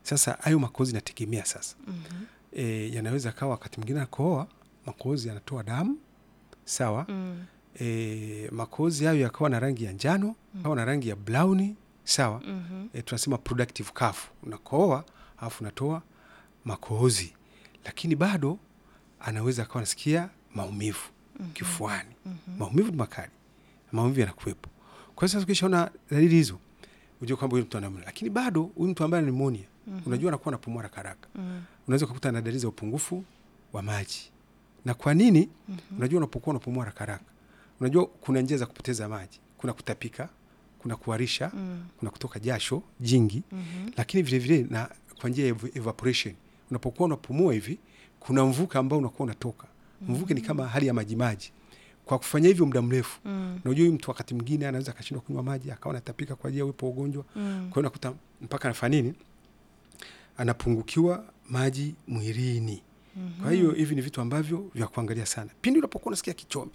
Sasa hayo makohozi nategemea sasa Mhm. e, yanaweza kawa wakati mwingine anakohoa makohozi yanatoa damu sawa. Mm. E, makohozi hayo yakawa na rangi ya njano au na rangi ya blauni sawa. Mhm. E, tunasema productive cough, unakohoa alafu unatoa makohozi, lakini bado anaweza akawa anasikia maumivu kifuani. Maumivu ni makali, maumivu yanakuwepo. Kwa hiyo sasa ukishaona dalili hizo ujue kwamba huyu mtu ana pneumonia. Lakini bado huyu mtu ambaye ana pneumonia unajua anakuwa anapumua haraka haraka Mm. unaweza ukakuta na dalili za upungufu wa maji. Na kwa nini? Unajua, unapokuwa unapumua haraka haraka, unajua kuna njia za kupoteza maji, kuna kutapika, kuna kuharisha, Mm. kuna kutoka jasho jingi, Mhm. lakini vile vile na kwa njia ya ev- evaporation. Unapokuwa unapumua hivi, kuna mvuke ambao unakuwa unatoka. Mvuke ni kama hali ya majimaji. Kwa kufanya hivyo muda mrefu, Mm. unajua huyu mtu wakati mwingine anaweza akashindwa kunywa maji, akawa anatapika kwa ajili ya uwepo wa ugonjwa. Mm. Kwa hiyo unakuta mpaka anafanya nini, anapungukiwa maji mwilini. Kwa hiyo hivi ni vitu ambavyo vya kuangalia sana pindi unapokuwa unasikia kichomi,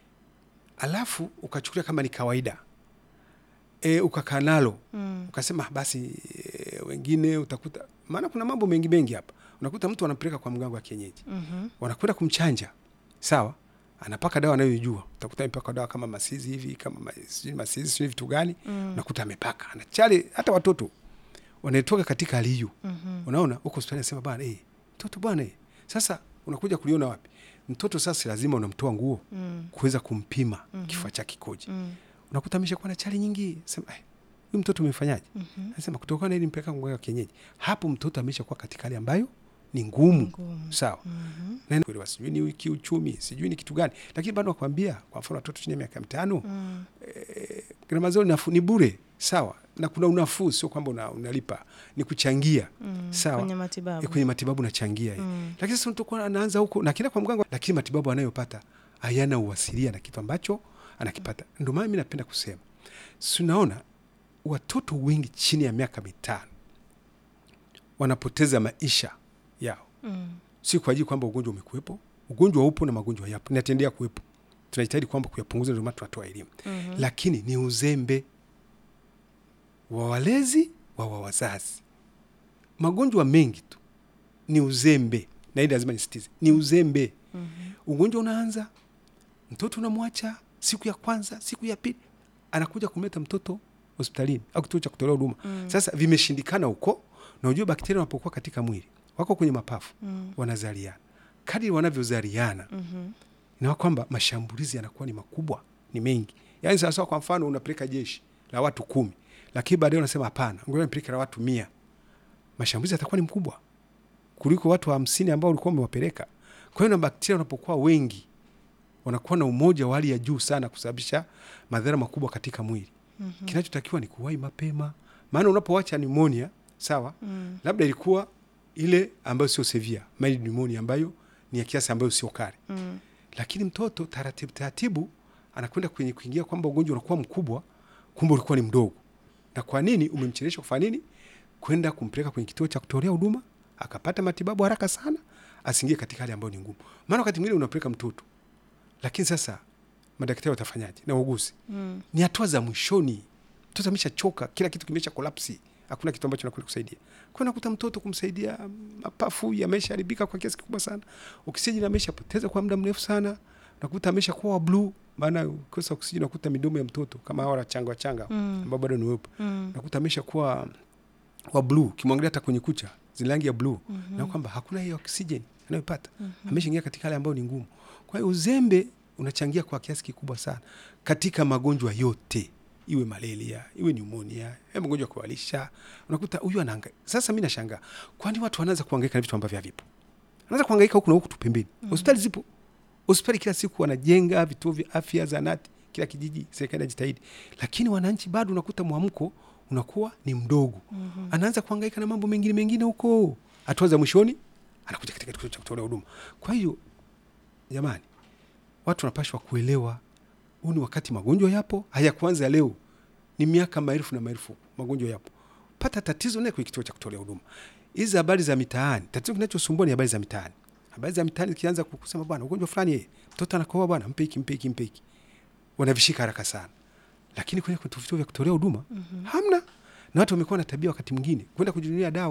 alafu ukachukulia kama ni kawaida e, ukakaa nalo Mm. ukasema basi e, wengine utakuta, maana kuna mambo mengi mengi hapa. Unakuta mtu anampeleka kwa mganga wa kienyeji, Mhm. wanakwenda kumchanja, sawa, anapaka dawa anayojua. Utakuta amepaka dawa kama masizi hivi, kama ma- sijui masizi sijui vitu gani, Mm. unakuta amepaka anachale. Hata watoto wanatoka katika hali hiyo Mhm. unaona huko hospitali anasema bana eh, mtoto bwana eh. Sasa unakuja kuliona wapi mtoto? Sasa lazima unamtoa nguo Mm. kuweza kumpima kifua chake kikoje. Mm. Unakuta ameshakuwa na chali nyingi, sema eh, huyu mtoto umemfanyaje? Mhm. Anasema kutokana na ili mpeleka mganga wa kienyeji. Hapo mtoto ameshakuwa katika hali ambayo ni ngumu, Ngumu. sawa Mhm. na kuelewa, sijui ni kiuchumi, sijui ni kitu gani, lakini bado nakwambia, kwa mfano watoto chini ya miaka mitano Mm. gharama zao ni nafuu, ni bure, sawa, na kuna unafuu, sio kwamba una, unalipa, ni kuchangia, Mm. sawa Kwenye matibabu. Eh, kwenye matibabu nachangia hii Mm. lakini sasa mtu kuwa anaanza huko na kila kwa mganga, lakini matibabu anayopata hayana uwasilia na kitu ambacho anakipata. Ndio maana mi napenda kusema, si unaona watoto wengi chini ya miaka mitano wanapoteza maisha yao, Mm. si kwa ajili kwamba ugonjwa umekuwepo. Ugonjwa upo na magonjwa yapo, inatendea kuwepo. Tunajitahidi kwamba kuyapunguza, ndio maana tunatoa elimu Mhm. lakini ni uzembe wa walezi wa wa wazazi. Magonjwa mengi tu ni uzembe, na hili lazima nisitize, ni uzembe. Mhm. Ugonjwa unaanza, mtoto unamwacha siku ya kwanza, siku ya pili, anakuja kumleta mtoto hospitalini au kituo cha kutolea huduma. Mm. Sasa vimeshindikana huko, na ujue bakteria wanapokuwa katika mwili wako kwenye mapafu, Mm. wanazaliana. Kadiri wanavyozaliana Mhm. na kwamba mashambulizi yanakuwa ni makubwa, ni mengi. Yaani sawasawa, kwa mfano unapeleka jeshi la watu kumi, lakini baadaye unasema hapana, ngoja nipeleke la watu mia, mashambulizi yatakuwa ni mkubwa kuliko watu hamsini ambao ulikuwa umewapeleka. Kwa hiyo na bakteria wanapokuwa wengi, wanakuwa na umoja wa hali ya juu sana, kusababisha madhara makubwa katika mwili. Mhm. Kinachotakiwa ni kuwahi mapema, maana unapoacha pneumonia, sawa, Mm. labda ilikuwa ile ambayo sio severe, mild pneumonia ambayo ni ya kiasi ambayo sio kali Mm. lakini mtoto taratibu taratibu anakwenda kwenye kuingia kwamba ugonjwa unakuwa mkubwa, kumbe ulikuwa ni mdogo. Na kwa nini umemchelewesha kufanya nini? Kwenda kumpeleka kwenye kituo cha kutolea huduma akapata matibabu haraka sana, asiingie katika hali ambayo ni ngumu. Maana wakati mwingine unapeleka mtoto, lakini sasa madaktari watafanyaje na wauguzi? Mm. Ni hatua za mwishoni, mtoto ameshachoka, kila kitu kimesha kolapsi, hakuna kitu ambacho nakwenda kusaidia. Kwa nakuta mtoto kumsaidia, mapafu yameshaharibika kwa kiasi kikubwa sana, oksijeni ameshapoteza kwa muda mrefu sana, nakuta ameshakuwa wa bluu, maana ukikosa oksijeni nakuta midomo ya mtoto kama hawa wachanga wachanga Mm. ambao bado ni weupe, Mm. nakuta ameshakuwa wa bluu, kimwangalia hata kwenye kucha zina rangi ya bluu Mhm. na kwamba hakuna hiyo oksijeni anayopata Mhm. ameshaingia katika hali ambayo ni ngumu. Kwa hiyo uzembe unachangia kwa kiasi kikubwa sana katika magonjwa yote, iwe malaria, iwe pneumonia, iwe magonjwa ya kuwalisha. Unakuta huyu anaanga. Sasa mi nashangaa, kwani watu wanaanza kuhangaika na vitu ambavyo havipo? Anaanza kuhangaika huku na huku tu pembeni. Hospitali zipo, hospitali kila siku wanajenga vituo vya afya, zanati, kila kijiji, serikali inajitahidi, lakini wananchi bado unakuta mwamko unakuwa ni mdogo. Mhm. Anaanza kuhangaika na mambo mengine mengine huko, hatua za mwishoni anakuja katika kituo cha kutolea huduma. Kwa hiyo jamani, watu wanapashwa kuelewa huu ni wakati magonjwa yapo, hayakuanza leo, ni miaka maelfu na maelfu magonjwa yapo. Pata tatizo naye kwenye kituo cha kutolea huduma. Hizi habari za mitaani, tatizo kinachosumbua ni habari za mitaani. Habari za mitaani zikianza kusema bwana, ugonjwa fulani yeye, mtoto anakohoa bwana, mpe hiki, mpe hiki, mpe hiki, wanavishika haraka sana, lakini kwenye vituo vya kutolea huduma hamna, na watu wamekuwa na tabia wakati mwingine kwenda kujinunulia dawa